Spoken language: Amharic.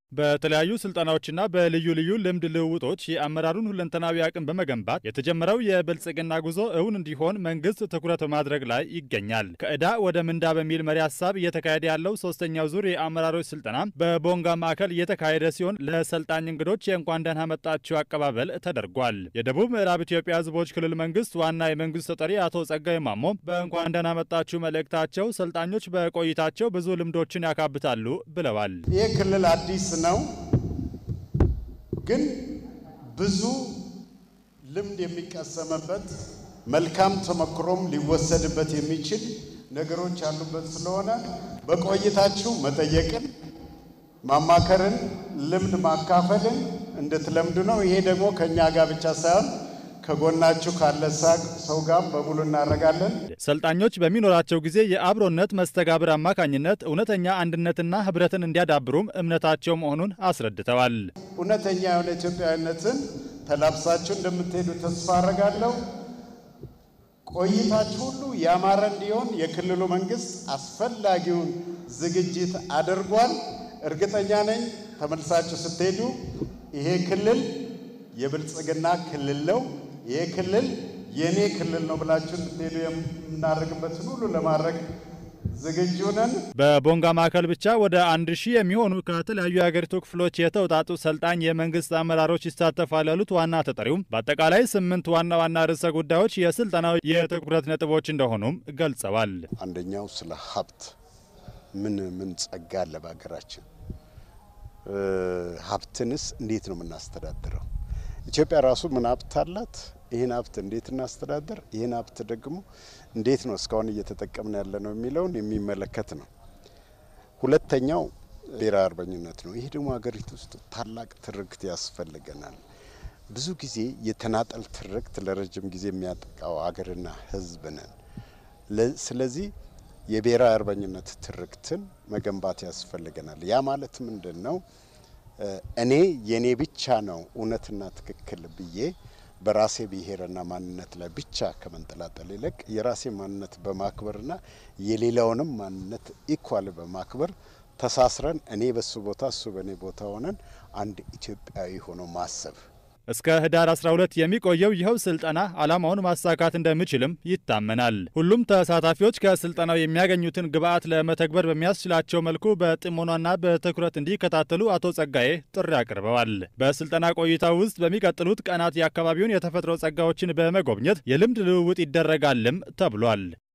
በተለያዩ ስልጠናዎችና በልዩ ልዩ ልምድ ልውውጦች የአመራሩን ሁለንተናዊ አቅም በመገንባት የተጀመረው የብልጽግና ጉዞ እውን እንዲሆን መንግስት ትኩረት በማድረግ ላይ ይገኛል። ከዕዳ ወደ ምንዳ በሚል መሪ ሀሳብ እየተካሄደ ያለው ሶስተኛው ዙር የአመራሮች ስልጠና በቦንጋ ማዕከል እየተካሄደ ሲሆን ለሰልጣኝ እንግዶች የእንኳን ደህና መጣችሁ አቀባበል ተደርጓል። የደቡብ ምዕራብ ኢትዮጵያ ሕዝቦች ክልል መንግስት ዋና የመንግስት ተጠሪ አቶ ጸጋይ ማሞ በእንኳን ደህና መጣችሁ መልእክታቸው ሰልጣኞች በቆይታቸው ብዙ ልምዶችን ያካብታሉ ብለዋል። ይህ ክልል አዲስ ነው፣ ግን ብዙ ልምድ የሚቀሰምበት መልካም ተሞክሮም ሊወሰድበት የሚችል ነገሮች ያሉበት ስለሆነ በቆይታችሁ መጠየቅን፣ ማማከርን፣ ልምድ ማካፈልን እንድትለምዱ ነው። ይሄ ደግሞ ከእኛ ጋር ብቻ ሳይሆን ከጎናችሁ ካለ ሰው ጋር በሙሉ እናደርጋለን። ሰልጣኞች በሚኖራቸው ጊዜ የአብሮነት መስተጋብር አማካኝነት እውነተኛ አንድነትና ህብረትን እንዲያዳብሩም እምነታቸው መሆኑን አስረድተዋል። እውነተኛ የሆነ ኢትዮጵያዊነትን ተላብሳችሁ እንደምትሄዱ ተስፋ አደርጋለሁ። ቆይታችሁ ሁሉ ያማረ እንዲሆን የክልሉ መንግስት አስፈላጊውን ዝግጅት አድርጓል። እርግጠኛ ነኝ ተመልሳችሁ ስትሄዱ ይሄ ክልል የብልጽግና ክልል ነው ይህ ክልል የእኔ ክልል ነው ብላችሁ እንድትሄዱ የምናደርግበትን ሁሉ ለማድረግ ዝግጁ ነን። በቦንጋ ማዕከል ብቻ ወደ አንድ ሺህ የሚሆኑ ከተለያዩ የሀገሪቱ ክፍሎች የተውጣጡ ሰልጣኝ የመንግስት አመራሮች ይሳተፋሉ ያሉት ዋና ተጠሪውም በአጠቃላይ ስምንት ዋና ዋና ርዕሰ ጉዳዮች የስልጠናው የትኩረት ነጥቦች እንደሆኑም ገልጸዋል። አንደኛው ስለ ሀብት ምን ምን ጸጋ አለ በሀገራችን፣ ሀብትንስ እንዴት ነው የምናስተዳድረው? ኢትዮጵያ ራሱ ምን ሀብት አላት? ይህን ሀብት እንዴት እናስተዳደር? ይህን ሀብት ደግሞ እንዴት ነው እስካሁን እየተጠቀምን ያለ ነው የሚለውን የሚመለከት ነው። ሁለተኛው ብሔራዊ አርበኝነት ነው። ይህ ደግሞ ሀገሪቱ ውስጥ ታላቅ ትርክት ያስፈልገናል። ብዙ ጊዜ የተናጠል ትርክት ለረጅም ጊዜ የሚያጠቃው ሀገርና ሕዝብ ነን። ስለዚህ የብሔራዊ አርበኝነት ትርክትን መገንባት ያስፈልገናል። ያ ማለት ምንድን ነው? እኔ የኔ ብቻ ነው እውነትና ትክክል ብዬ በራሴ ብሔርና ማንነት ላይ ብቻ ከመንጠላጠል ይልቅ የራሴ ማንነት በማክበርና የሌላውንም ማንነት ኢኳል በማክበር ተሳስረን እኔ በሱ ቦታ እሱ በእኔ ቦታ ሆነን አንድ ኢትዮጵያዊ ሆኖ ማሰብ እስከ ህዳር 12 የሚቆየው ይኸው ስልጠና ዓላማውን ማሳካት እንደሚችልም ይታመናል። ሁሉም ተሳታፊዎች ከስልጠናው የሚያገኙትን ግብዓት ለመተግበር በሚያስችላቸው መልኩ በጥሞናና በትኩረት እንዲከታተሉ አቶ ጸጋዬ ጥሪ አቅርበዋል። በስልጠና ቆይታው ውስጥ በሚቀጥሉት ቀናት የአካባቢውን የተፈጥሮ ጸጋዎችን በመጎብኘት የልምድ ልውውጥ ይደረጋልም ተብሏል።